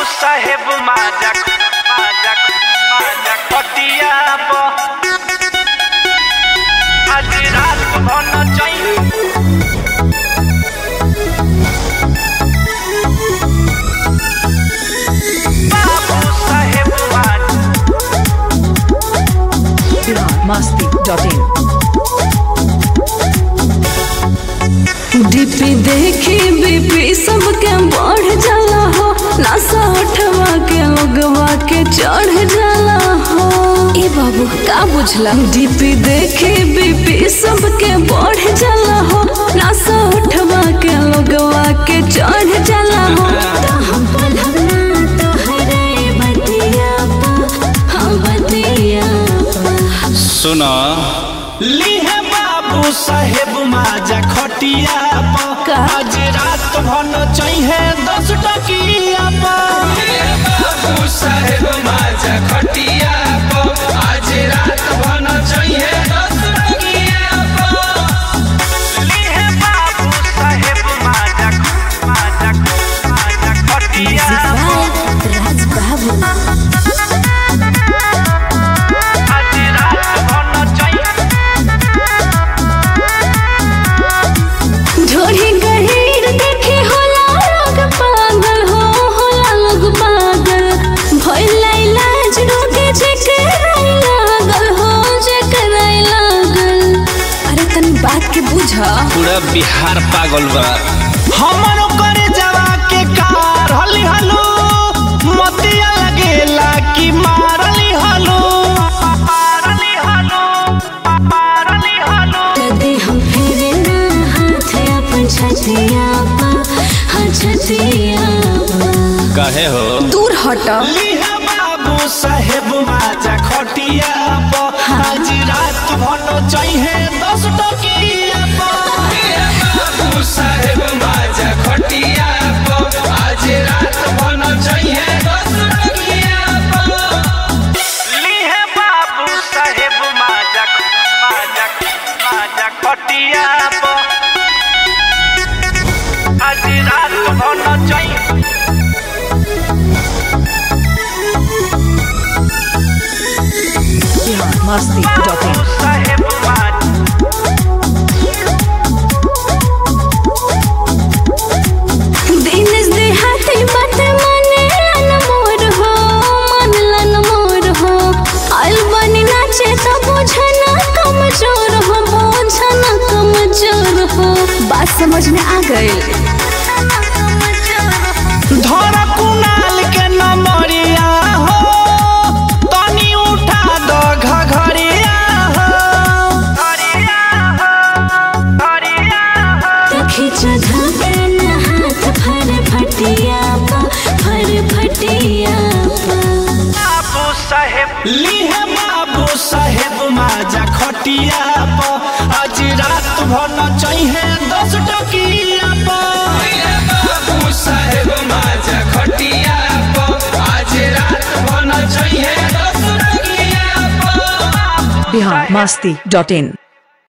साहेब माजक माजक माजक पटिया प आज रात भन चाहिए बाबू साहेब माजक biharmasti.in डीपी देखी बीपी सबके बढ़ जाला हो नशा उठवा के लोगवा के चढ़ जाला हो ए बाबू का बुझला डीपी देखी बीपी सबके बढ़ जाला हो नशा उठवा के लोगवा के चढ़ जाला हो तो हम पलहना तो हरे बतिया पा हम बतिया पा सुना लीहे बाबू साहेब माजा खटिया प का? आज रात भन चाहिए दस टकिया प बाबू साहेब माजा खटिया आज रात भन चाहिए दस लीहे बाबू साहेब माजा माजा माजा खटिया प राज बाबू आज रात भन चाहिए ढोरी गहीर देखे होला लोग पागल हो होला लोग पागल भइल इलाज रोगे जेकराई लागल हो जेकराई लागल अरे तनी बात के बुझा पूरा बिहार पागल बा हमरो करे जवा के कार हली हलो मतिया लगेला कि मारली हलो मारली हलो मारली हलो कदे हम फेरे ना हाथ अपन छतिया पा हाँ छतिया पा कहे हो दूर हटा लीहा बाबू साहेब माजा खटिया प आज रात भन चाहिए दस टकिया प बाबू साहेब माजा खटिया आज रात भन चाहिए दस लीहे बाबू साहेब माजा माजा माजा खटिया प आज रात भन चाहिए biharmasti.in साहेब माजा दिनेश देहाती बात माने लन मोर हो मन लन मोर हो आइल बनी नाचे तो बुझना कमजोर हो बुझना कमजोर हो बात समझ में आ गई धर कुनाल के नमरिया हो तनी उठा द घघरिया हो घरिया हो घरिया हो खींच धगन हाथ फर फटिया पा फर फटिया पा बाबू साहेब लीहे बाबू साहेब माजा खटिया प आज रात भन चाहिए दस टकिया प बाबू साहेब माजा खटिया आज रात भन चाहिए दस biharmasti.in